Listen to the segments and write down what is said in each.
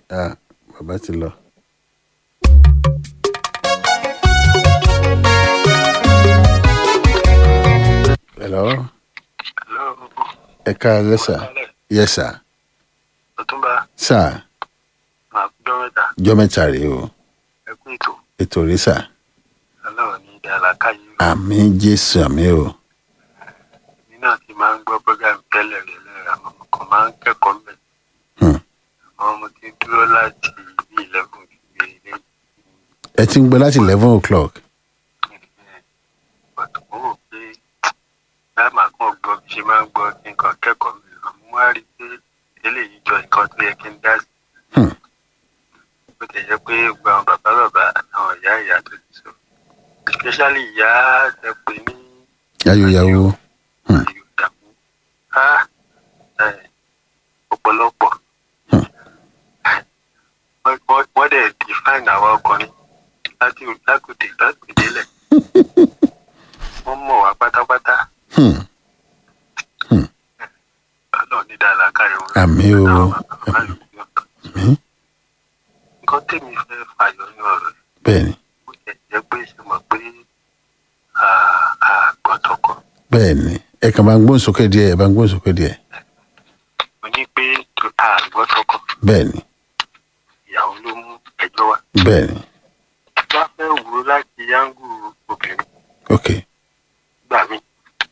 ah bàbá ti lọ. hello Hello. ẹ káalẹ́ sà yes sà Ọ̀túnba sà máa gbọ́ mẹ́ta jọ́ mẹ́ta rèé o ẹ kú ètò ètò rèé sà aláwọ̀ ní ìdá àlàkáyé o. àmì jésù àmì o Èmi náà ti máa ń gbọ́ program tẹ́lẹ̀ rẹ̀ lẹ́yìn àwọn ọmọ kan máa ń kẹ́kọ̀ọ́ mẹ́. Hmm. Àwọn ọmọ ti dúró láti bí eleven gbé ilé ẹ ti ń gbọ́ láti eleven o'clock ìgbàtọ̀ mo rò pé láì máa kàn gbọ́ bí ṣe máa ń gbọ́ kí nǹkan kẹ́kọ̀ọ́ mi. Àmọ́ wá rí i pé eléyìí jọ nǹkan tó yẹ kí n dá sí. Hmm. Bó ti jẹ́ pé gbogbo àwọn bàbá bàbá àtàwọn ìyá ìyá tó ti sọ. Especially ìyá ẹ pè ní yáyóyáwó ìdààmú á ọ̀pọ̀lọpọ̀ Hmm. Wọ́n- wọ́n wọ́n dẹ̀ define àwa ọkùnrin láti lákòdè lákòdélẹ̀ wọ́n mọ̀ wá pátápátá Hmm. ọlọ́run ní dáadáa káyọ̀ wọn. àmì o Àwọn bàbá ìlú ní ọkàn. àmì nǹkan tèmi fẹ́ fàyọ ní ọ̀rọ̀ yìí bẹ́ẹ̀ ni ó jẹ́ jẹ́ pé ṣe mọ̀ pé àgbọ̀tọ̀kọ̀ bẹ́ẹ̀ ni ẹ kàn bá ń gbóhùn sókè díẹ̀ ẹ bá ń gbóhùn sókè díẹ̀ mo ní pé àgbọ̀tọ̀kọ̀ bẹ́ẹ̀ ni ìyàwó ló mú ẹjọ́ wá. bẹ́ẹ̀ ni bá fẹ́ wò ó láti yángù obìnrin ok gbà mí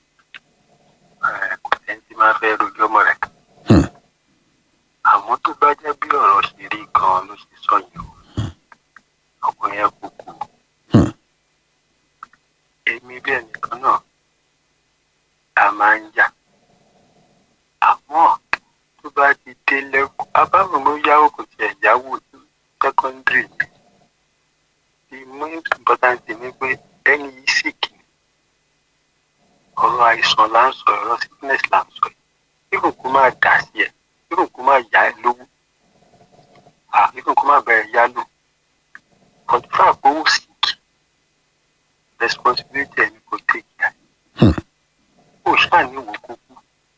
kò sẹ́ni tí máa fẹ́ rojú ọmọ rẹ̀ Hmm. àmọ́ tó bá jẹ́ bí ọ̀rọ̀ ṣe rí gan-an ló ṣe sọ yìí o ọkùnrin yẹn kò kú Hmm. èmi bí ẹnìkan náà a máa ń jà àmọ́ tó bá ti dé lẹ́kọ̀ọ́ abáwọn ló yáwó kò tiẹ̀ yáwó secondary the most important thing ni pé ẹni yìí sì kì í ọ̀rọ̀ àìsàn là ń sọ ọ̀rọ̀ sickness là ń sọ yìí even kó máa dà sí ẹ even kó máa yá ẹ lówó ah even kó máa bẹ̀rẹ̀ yá lò but fún àpòwò sick responsibility ẹni kò take care Hmm. ó ṣáà ní ìwò kúkú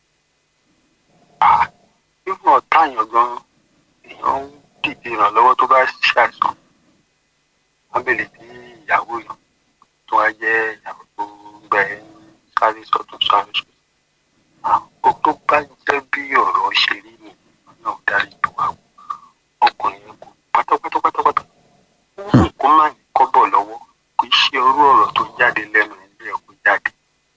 ah even ọ̀tá àyàn gan èèyàn ń dìde ìrànlọ́wọ́ tó bá ṣàìsàn wọ́n bèèrè bí ìyàwó yàn tó wá jẹ́ ìyàwó tó ń gbẹ sáré sọ́tún sáré sọ́tún. ó tó bá jẹ́ bí ọ̀rọ̀ ṣe rí ni náà dárí tó wá wò ọkùnrin yẹn kò pátápátá pátápátá ó wù kó má ní kọ́bọ̀ lọ́wọ́ kò í ṣe orú ọ̀rọ̀ tó jáde lẹ́nu ilé ẹ̀kọ́ jáde.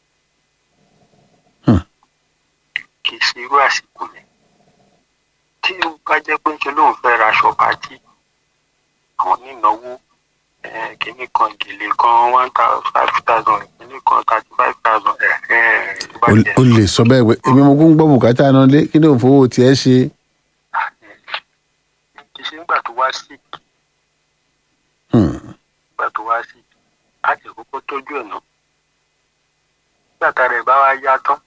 Hmm. kì í ṣe irú àsìkò yẹn tí ó bá jẹ́ pé ń ṣe lóun fẹ́ ra aṣọ pàtì àwọn nínáwó eh, kìíní kan gèlè kan one thousand five thousand kìíní kan thirty five thousand O- o lè sọ bẹ́ẹ̀ pé èmi mo kún gbọ́ bùkátà náà lé kí ni òun fowó tiẹ̀ ṣe kì í ṣe nígbà tó wá sí Hmm. nígbà tó wá sí á ti kókó tọ́jú ẹ̀ náà nígbà tá rẹ̀ bá wá yá tán